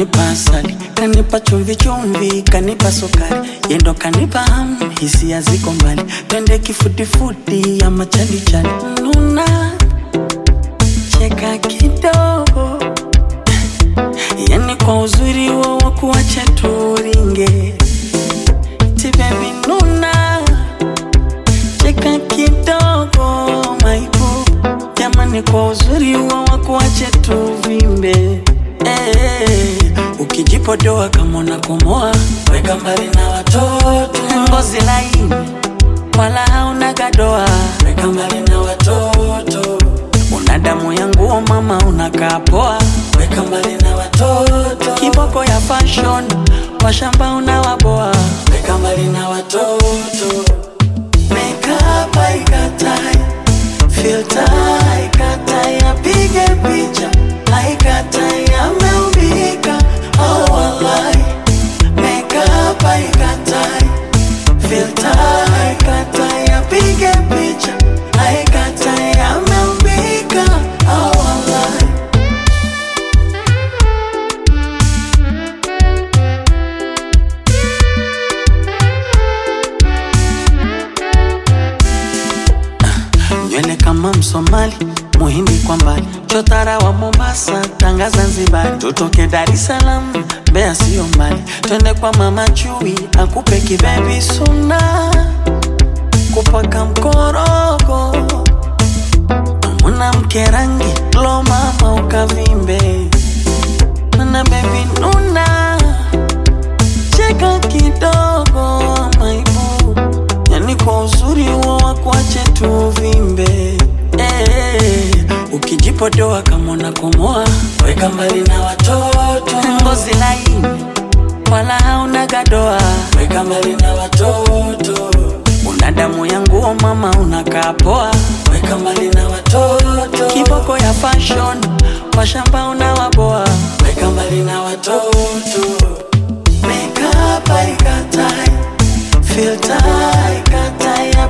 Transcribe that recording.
kanipa asali, kanipa chumvi chumvi, kanipa sukari, yendo kanipa hamu, hisia ziko mbali, twende kifudifudi ama chalichali, nuna cheka kidogo, yani kwa uzuri wo wakuacha turinge, ti baby nuna cheka kidogo, maibu jamani, kwa uzuri wo wakuacha tuvimbe Eh, ukijipodoa kama unakomoa, weka mbali na watoto. Ngozi laini wala hauna gadoa, weka mbali na watoto. Una damu ya nguo mama, unakaa poa, weka mbali na watoto. Kiboko ya fashion, washamba unawaboa, weka mbali na watoto. Makeup haikatai, filter haikatai, apige picha haikatai, ameumbika oh wallahi. Makeup haikatai, filter haikatai, apige picha haikatai, ameumbika oh wallahi. nywele kama Msomali, Muhindi kwa mbali, chotara wa Mombasa, Tanga Zanzibar, tutoke Dar es Salaam, Mbeya sio mbali, twende kwa mama Chui akupe kibebi suna, kupaka mkorogo, mwanamke rangi lo mama ukavimbe, mana bebi nuna, cheka kidogo maibu yani kwa uzuri huo wakuache tuvimbe eh, ukijipodoa kama unakomoa, weka mbali na watoto. Ngozi laini wala hauna gadoa, weka mbali na watoto. Una damu ya nguo mama, unakaa poa, weka mbali na watoto. Kiboko ya fashion, washamba unawaboa, weka mbali na watoto. Makeup haikatai, filter haikatai,